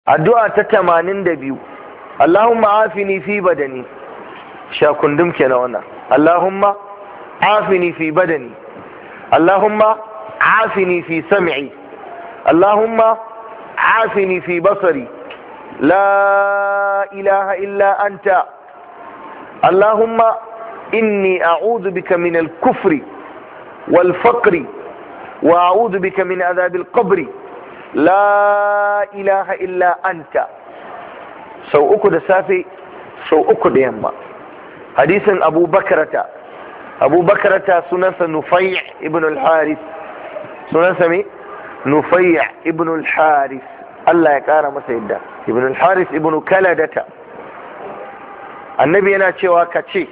addu'a ta tamanin da biyu Allahumma afini fi badani sha kundum kenan wannan Allahumma afini fi badani Allahumma afini fi sam'i Allahumma afini fi basari la ilaha illa anta Allahumma inni a'udhu bika min al-kufri wal faqri wa a'udhu bika min adhab al-qabri la ilaha illa anta sau uku da safe sau uku da yamma hadisin abu bakarata abu bakarata sunansa nufai ibn al-haris sunansa me nufai ibn al-haris Allah ya kara masa yadda ibn al-haris ibn kaladata annabi yana cewa ka ce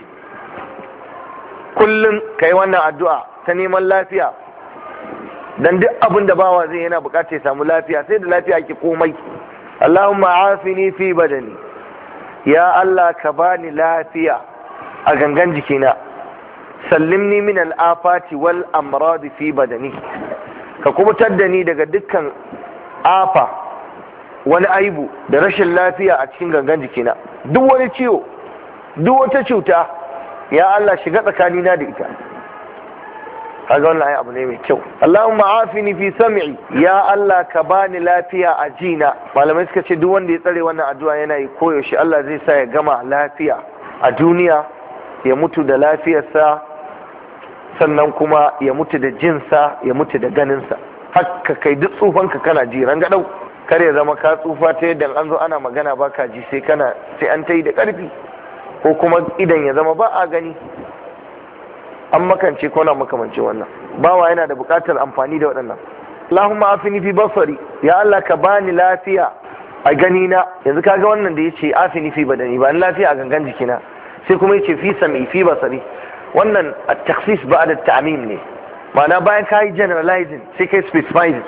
kullum ka yi wannan addu'a ta neman lafiya dan duk abin da bawa zai yana bukata ya samu lafiya sai da lafiya ke komai Allahumma afini fi badani ya Allah ka bani lafiya a gangan jikina sallimni min al'afati wal amradi fi badani ka kubutar da ni daga dukkan afa wani aibu da rashin lafiya a cikin gangan jikina duk wani ciwo duk wata cuta ya Allah shiga tsakanina da ita kaga wannan abu ne mai kyau Allahumma afini fi sam'i ya Allah ka bani lafiya a jina malamai suka ce duk wanda ya tsare wannan addu'a yana yi koyaushe Allah zai sa ya gama lafiya a duniya ya mutu da lafiyarsa sannan kuma ya mutu da jinsa ya mutu da ganinsa haka kai duk tsufanka kana ji rangadau kar ya zama ka tsufa ta yadda an zo ana magana ba ka ji sai kana sai an ta yi da ƙarfi ko kuma idan ya zama ba a gani an makance ko na makamancin wannan bawa yana da buƙatar amfani da waɗannan Allahumma afini fi basari ya Allah ka bani lafiya a gani na yanzu kaga wannan da yace afini fi badani ba ni lafiya a gangan jikina sai kuma yace fi sami fi basari wannan at-takhsis ba'da at-ta'mim ne ma'ana bayan kai generalizing sai kai specifying